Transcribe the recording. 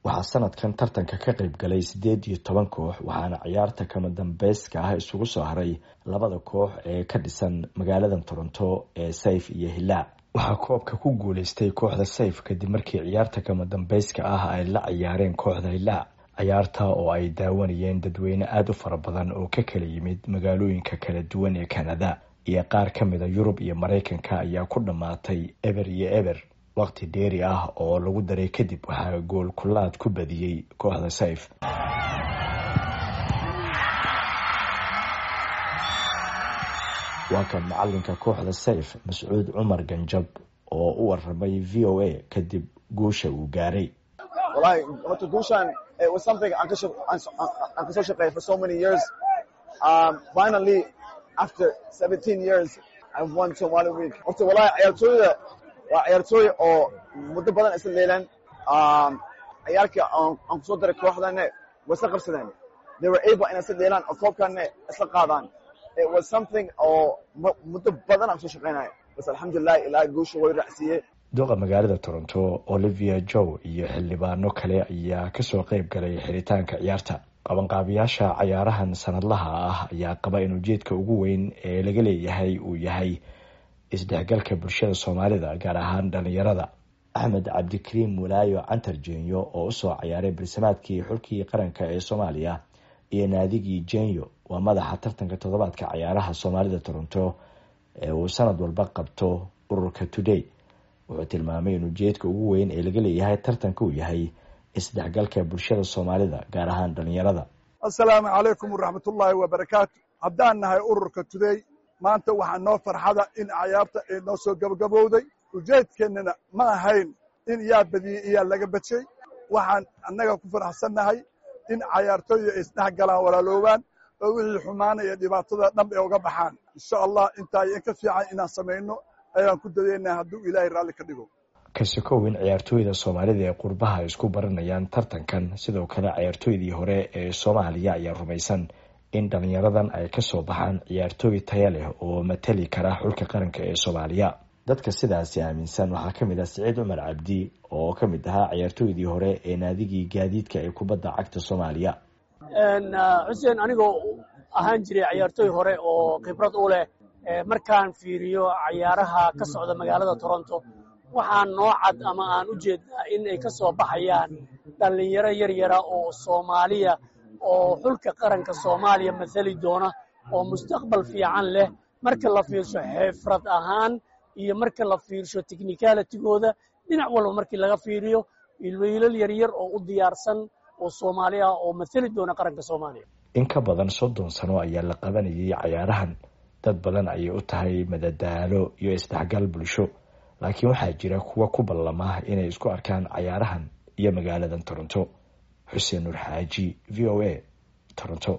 waxaa sanadkan tartanka ka qayb galay siddeed iyo toban koox waxaana ciyaarta kama dambeyska ah isugu soo haray labada koox ee ka dhisan magaalada toronto ee sayf iyo hilaac waxaa koobka ku guuleystay kooxda sayf kadib markii ciyaarta kama dambeyska ah ay la ciyaareen kooxda hilaac ciyaarta oo ay daawanayeen dadweyne aada u fara badan oo ka kala yimid magaalooyinka kala duwan ee kanada iyo qaar ka mida yurub iyo maraykanka ayaa ku dhammaatay eber iyo eber waqti dheeri ah oo lagu daray kadib waxaa gool kulaad ku badiyey kooxda sayf waa kan macalinka kooxda sayf mascuud cumar ganjab oo u waramay v o a kadib guusha uu gaaray walahi horta guushaan it was something aan kasoo aan kasoo shaqeeyay for so many years um, finally after 17 years I've won Somali Week horta walahi ciyaartooyda waa ciyaartooy oo muddo badan isla leelaan um, ciyaarka aan aan kusoo daray kooxdane way isla qabsadeen they were able inay isla leelaan oo koobkane isla qaadaan it was something oo muddo badan aan kusoo shaqeynaya bas alxamdulilah ilaa guusha way raacsiiyey duqa magaalada toronto olivia jow iyo xildhibaano kale ayaa kasoo qeyb galay xiritaanka ciyaarta qabanqaabiyaasha cayaarahan sanadlaha ah ayaa qaba in ujeedka ugu weyn ee laga leeyahay uu yahay isdhexgalka bulshada soomaalida gaar ahaan dhalinyarada axmed cabdikariim mulaayo cantar jenyo oo usoo cayaaray barsimaadkii xulkii qaranka ee soomaaliya iyo naadigii jenyo waa madaxa tartanka toddobaadka cayaaraha soomaalida toronto ee uu sanad walba qabto ururka today wuxuu tilmaamay in ujeedka ugu weyn ee laga leeyahay tartanka uu yahay isdhexgalka bulshada soomaalida gaar ahaan dhalinyarada assalaamu calaykum waraxmatullaahi wabarakaatu haddaan nahay ururka today maanta waxaa noo farxada in cayaarta ay noo soo gabagabowday ujeedkeennana ma ahayn in yaa badiyey iyaa laga badshay waxaan annaga ku faraxsannahay in cayaartooyda ay isdhex galaan walaaloobaan oo wixii xumaanaya dhibaatada dham ay uga baxaan insha allah intaa in ka fiican inaan samayno ayaan ku dadeynaa hadduu ilaahay raalli ka dhigo kasikow in ciyaartooyda soomaalida ee qurbaha ay isku baranayaan tartankan sidoo kale ciyaartooydii hore ee soomaaliya ayaa rumaysan in dhalinyaradan ay kasoo baxaan ciyaartooy taya leh oo matali kara xulka qaranka ee soomaaliya dadka sidaasi aaminsan waxaa ka mid ah siciid cumar cabdi oo ka mid ahaa ciyaartooydii hore ee naadigii gaadiidka ee kubadda cagta soomaaliya xuseen anigoo ahaan jiray ciyaartooy hore oo khibrad u leh markaan fiiriyo cayaaraha ka socda magaalada toronto waxaan noo cad ama aan u jeednaa in ay ka soo baxayaan dhallinyaro yar yara oo soomaaliya oo xulka qaranka soomaaliya mathali doona oo mustaqbal fiican leh marka la fiirsho xifrad ahaan iyo marka la fiirsho technicalitigooda dhinac walba markii laga fiiriyo wiilal yaryar oo u diyaarsan oo soomaali ah oo mathali doona qaranka soomaaliya in ka badan soddon sano ayaa la qabanayay cayaarahan dad badan ayay u tahay madadaalo iyo isdhexgal bulsho laakiin waxaa jira kuwa ku ballama inay isku arkaan cayaarahan iyo magaaladan toronto xuseen nuur xaaji v o a toronto